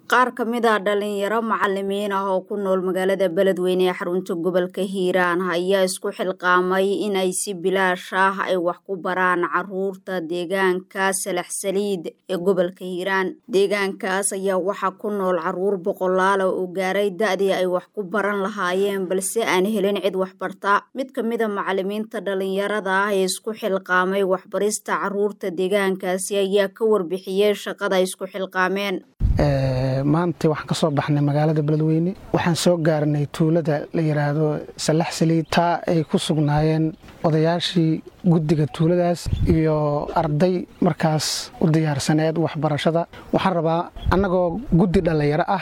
qaar ka mid ah dhalinyaro macalimiin ah oo ku nool magaalada beledweyne ee xarunta gobolka hiiraan ayaa isku xilqaamay in ay si bilaash ah ay wax ku baraan caruurta deegaanka salax saliid ee gobolka hiiraan deegaankaas ayaa waxaa ku nool caruur boqolaala oo gaaray da-dii ay wax ku baran lahaayeen balse aan helin cid waxbarta mid ka mid a macalimiinta dhalinyarada ah ee isku xilqaamay waxbarista caruurta deegaankaasi ayaa ka warbixiyey shaqada ay isku xilqaameen maanta waxaan ka soo baxnay magaalada beledweyne waxaan soo gaarnay tuulada la yidhaahdo salax saliid taa ay ku sugnaayeen odayaashii guddiga tuuladaas iyo arday markaas u diyaarsaneed waxbarashada waxaan rabaa annagoo guddi dhallinyaro ah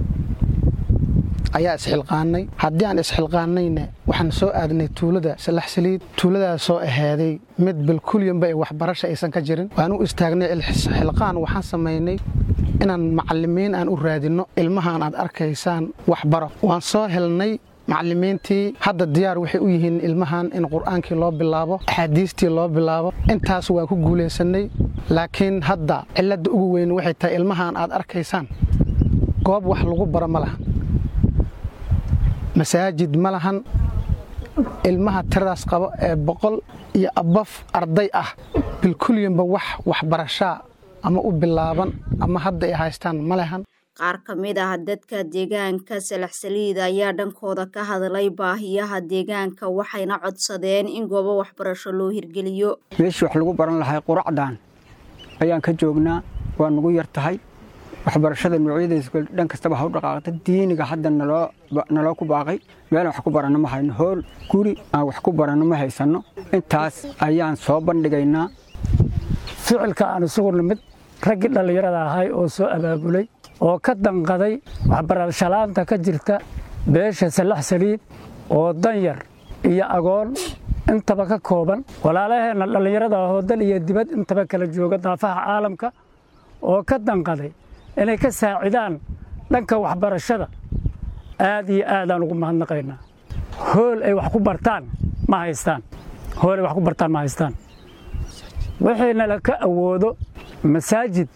ayaa isxilqaanay haddii aan isxilqaanayna waxaan soo aadnay tuulada salax saliid tuuladaasoo ahaaday mid bilkulyanba ee waxbarasha aysan ka jirin waan u istaagnay xilqaan waxaan samaynay inaan macalimiin aan u raadinno ilmahaan aad arkaysaan waxbaro waan soo helnay macalimiintii hadda diyaar waxay u yihiin ilmahan in qur'aankii loo bilaabo axaadiistii loo bilaabo intaas waa ku guulaysannay laakiin hadda cilladda ugu weyn waxay tahay ilmahan aad arkaysaan goob wax lagu baro ma lahan masaajid ma lahan ilmaha tiradaas qabo ee boqol iyo abaf arday ah bilkulyanba wax waxbarashaa ama u bilaaban ama hadda ay haystaan ma lehan qaar ka mid ah dadka deegaanka salax saliid ayaa dhankooda ka hadlay baahiyaha deegaanka waxayna codsadeen in goobo waxbarasho loo hirgeliyo meeshii wax lagu baran lahay quracdan ayaan ka joognaa waa nagu yar tahay waxbarashada noocyadays dhan kastaba ha u dhaqaaqda diiniga hadda naloo ku baaqay meelaan wax ku baranno ma hayno hool guri aan wax ku baranno ma haysanno intaas ayaan soo bandhigaynaa ficilka aan isugu nimid raggii dhallinyarada ahay oo soo abaabulay oo ka danqaday waxbarashalaanta ka jirta beesha salax saliid oo danyar iyo agoon intaba ka kooban walaalaheenna dhallinyarada ahoo dal iyo dibad intaba kala jooga daafaha caalamka oo ka danqaday inay ka saacidaan dhanka waxbarashada aad iyo aadaan ugu mahadnaqaynaa hool ay wax ku bartaan ma haystaan hool ay wax ku bartaan ma haystaan wixiina ka awoodo masaajid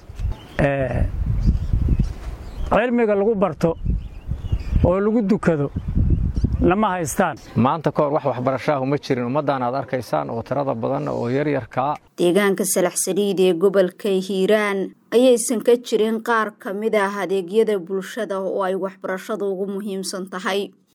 cilmiga lagu barto oo lagu dukado lama haystaan maanta kahor wax waxbarashaahu ma jirin ummaddan aad arkaysaan oo tirada badan oo yaryarkaa deegaanka salax saliid ee gobolka hiiraan ayaysan ka jirin qaar ka mid ah adeegyada bulshada oo ay waxbarashadu ugu muhiimsan tahay